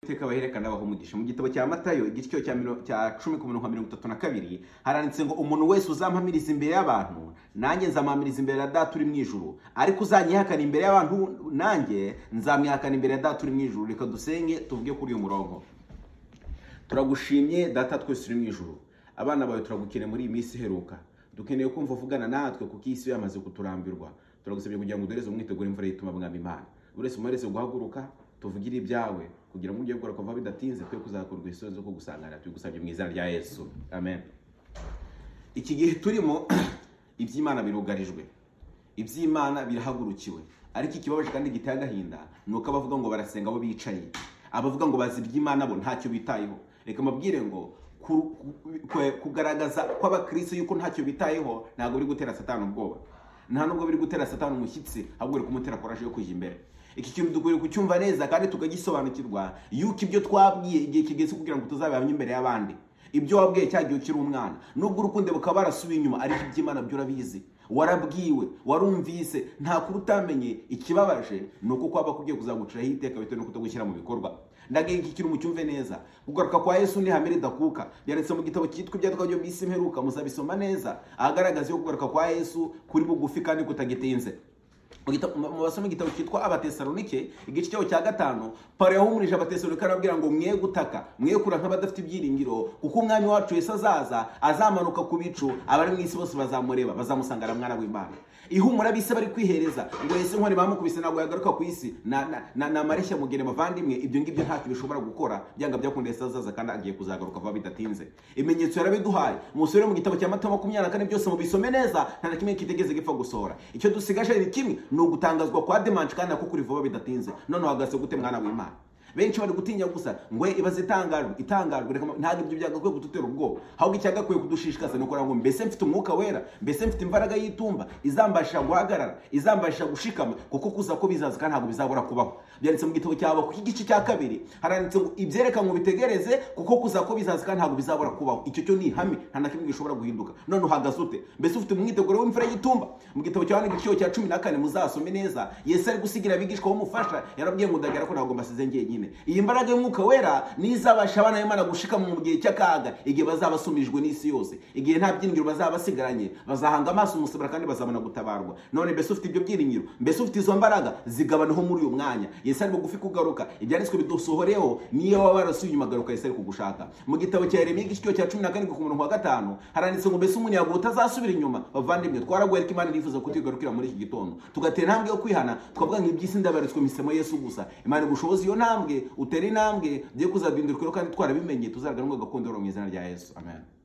iteka baherekana baha umugisha mu gitabo cya matayo igiciro cya miro- cya cumi ku mirongo mirongo itatu na kabiri haranditse ngo umuntu wese uzampamiriza imbere y'abantu nanjye nzamuhamiriza imbere ya data uri mu ijuru ariko uzanyihakana imbere y'abantu nanjye nzamwihakana imbere ya data uri mu ijuru reka dusenge tuvuge kuri uyu murongo turagushimye data twese uri mu ijuru abana bawe turagukeneye muri iyi minsi iheruka dukeneye kumva uvugana natwe kuko iyi si yo yamaze kuturambirwa turagusabye kugira ngo uduhereze umwiteguro imvura y'ituma mwami imana buri wese umuhereze guhaguruka tuvugire ibyawe kugira ngo ujye gukora kuva bidatinze twe kuzakorwa isozi zo kugusanganira tubigusabye mu izina rya yesu amen iki gihe turimo iby'imana birugarijwe iby'imana birahagurukiwe ariko ikibabaje kandi giteye agahinda ni uko abavuga ngo barasenga abo bicaye abavuga ngo bazi iby'imana bo ntacyo bitayeho reka mbabwire ngo ku- ku- kwe- kugaragaza kw'abakirisitu yuko ntacyo bitayeho ntabwo biri gutera satani ubwoba nta nubwo biri gutera satani umushyitsi ahubwo biri kumutera koraje yo kujya imbere iki kintu dukwiriye kucyumva neza kandi tukagisobanukirwa yuko ibyo twabwiye igihe kigeze kugira ngo tuzabihamye imbere y'abandi ibyo wabwiye cya gihe ukiri umwana nubwo urukundo bukaba barasubiye inyuma ariko iby'imana byo urabizi warabwiwe warumvise nta kuri utamenye ikibabaje ni uko kwaba kugiye kuzaguciraho iteka bitewe no kutagushyira mu bikorwa ndagira iki kintu mucyumve neza kugaruka kwa yesu ni hamere dakuka byanditse mu gitabo cyitwa ibyandikwa byo mu isi mperuka muzabisoma neza ahagaragaza yo kugaruka kwa yesu kuri bugufi kandi kutagitinze mu gitabo- mu- mu basoma igitabo cyitwa abatesalonike igice cyaho cya gatanu pawulo yahumurije abatesalonike arababwira ngo mwe gutaka mwe kura nk'abadafite ibyiringiro kuko umwami wacu yesu azaza azamanuka ku bicu abari mu isi bose bazamureba bazamusanga ari mwana w'imana ihumura bise bari kwihereza ngo yesu inkoni bamukubise ntabwo yagaruka ku isi na- na- na- ni amareshya mugere bavandimwe ibyo ngibyo ntacyo bishobora gukora byanga byakunda yesu azaza kandi agiye kuzagaruka vuba bidatinze ibimenyetso yarabiduhaye musubire mu gitabo cya matayo makumyabiri na kane byose mubisome neza nta na kimwe kitegeze gipfa gusohora icyo dusigaje ni kimwe ni ugutangazwa kwa demanshi kandi nako kuri vuba bidatinze noneho hagase gute mwana w'imana benshi bari gutinya gusa ngo "Eh, ibaze itangajwe itangajwe reka ma- ntabwo ibyo byagakwiye kudutera ubwoba ahubwo icyagakwiye kudushishikaza ni ukugira ngo mbese mfite umwuka wera mbese mfite imbaraga y'itumba izambasha guhagarara izambasha gushikama kuko kuza ko bizaza kandi ntabwo bizabura kubaho byanditse mu gitabo cyawe ku igice cya kabiri haranditse ngo ibyereka ngo bitegereze kuko kuza ko bizaza kandi ntabwo bizabura kubaho icyo cyo ni ihame nta na kimwe gishobora guhinduka none uhagaze ute mbese ufite umwiteguro w'imfura y'itumba mu gitabo cyawe n'igiciro cya cumi na kane muzasome neza yesu ari gusigira abigishwa bamufasha yarabwiye ngo ndagera ko ntabwo mbasize njyenyine iyi mbaraga y'umwuka wera niyo izabasha abana b'imana gushikama mu gihe cy'akaga igihe bazaba basumijwe n'isi yose igihe nta byiringiro bazaba basigaranye bazahanga amaso umusibura kandi bazabona gutabarwa none mbese ufite ibyo byiringiro mbese ufite izo mbaraga zigabaneho muri uyu mwanya yesu ari bugufi kugaruka ibyanditswe bidusohoreho niyo waba warasuye inyuma garuka yesu ari kugushaka mu gitabo cya yeremiya igiciro cya cumi na karindwi ku murongo wa gatanu haranditse ngo mbese umunyago utazasubira inyuma bavandimwe twaraguye ariko imana irifuza kutigarukira muri iki gitondo tugatera intambwe yo kwihana twavuga ngo iby'isi ndabaritswe mu isemo yesu gusa imana igushoboza iyo ntambwe utera intambwe byo kuzaduhindukira kandi twarabimenye tuzagaragaza gakondo mu izina rya yesu amen